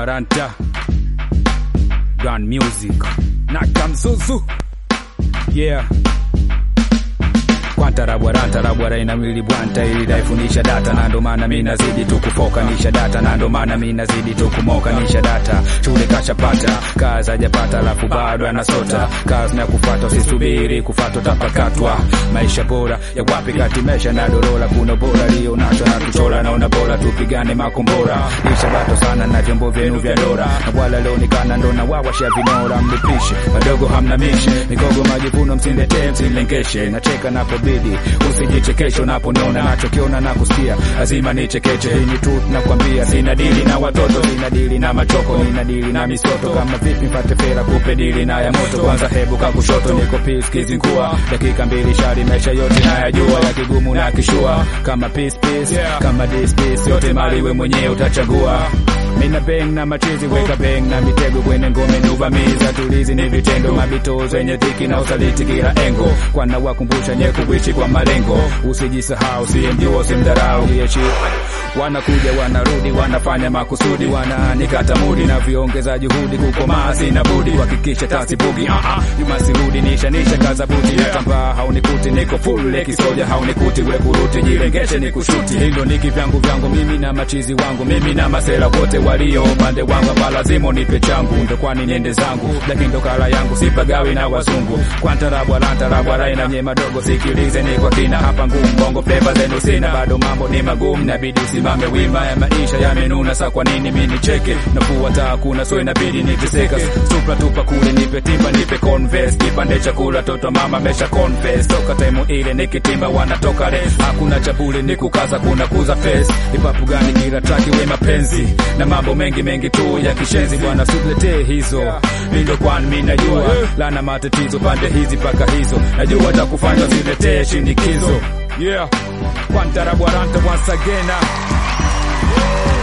Bwaranta Gun Music Nakamzuzu Yeah Kwanta rabwaranta rabwara ina mwili bwanta ili daifundisha data na ndo maana mimi nazidi tu kufokanisha data na ndo maana mimi nazidi tu kumokanisha data shule kashapata kazi hajapata alafu bado anasota kazi na kufuata usisubiri kufuata utapakatwa maisha bora ya wapi kati mesha na dorola kuna bora lio nacho na tuchola naona bora tupigane makombora lisha bato sana na vyombo vyenu vya dora na wala leonekana ndo na wawasha vinora mlipishe wadogo hamna mishe mikogo majivuno msindetee msilengeshe nacheka napobidi usijichekeshe unaponiona nachokiona na kusikia lazima nichekeche hii ni tu nakwambia sina dili na watoto sina dili na machoko nina dili na misoto kama vipi mpate fera kupe dili na ya moto kwanza hebu kakushoto niko peace kizingua dakika mbili shari maisha yote nayajua ya kigumu na kishua kama peace peace kama this peace yote mali we mwenyewe utachagua mina beng na machizi weka beng na mitego kwenye ngome nuvamiza tulizi ni vitendo mabito zenye dhiki na usaliti kila engo kwana wakumbusha nye kuishi kwa malengo usijisahau siyemjua usimdharau yechi wanakuja wanarudi wanafanya makusudi wananikata mudi na viongeza juhudi kukomaa sina budi kuhakikisha tasibugi uh -uh. jumasirudi nishanisha kaza buti yeah. natambaa haunikuti niko full lekisoja haunikuti wekuruti jirengeshe ni kushuti hilo niki vyangu vyangu mimi na machizi wangu mimi na masela wote walio upande wangu hapa lazima nipe changu ndo kwani niende zangu lakini ndo kala yangu sipagawi na wazungu kwantarabwalantarabwarai na nye madogo sikilize ni kwa kina hapa ngumu bongo fleva zenu sina bado mambo ni magumu nabidi usimame wima ya maisha yamenuna sa kwa nini mi nicheke nafuata hakuna so inabidi niteseka supra tupa kule nipe timba nipe converse kipande chakula toto mama mesha confess toka temu ile nikitimba wanatoka re hakuna chabule ni kukaza kuna kuza face ipapu gani kila traki we mapenzi na mambo mengi mengi tu ya kishenzi bwana subletee hizo mindo kwani mi najua lana matatizo pande hizi paka hizo najua takufanya ziletee shinikizo yeah kwantarabwaranta once again uh.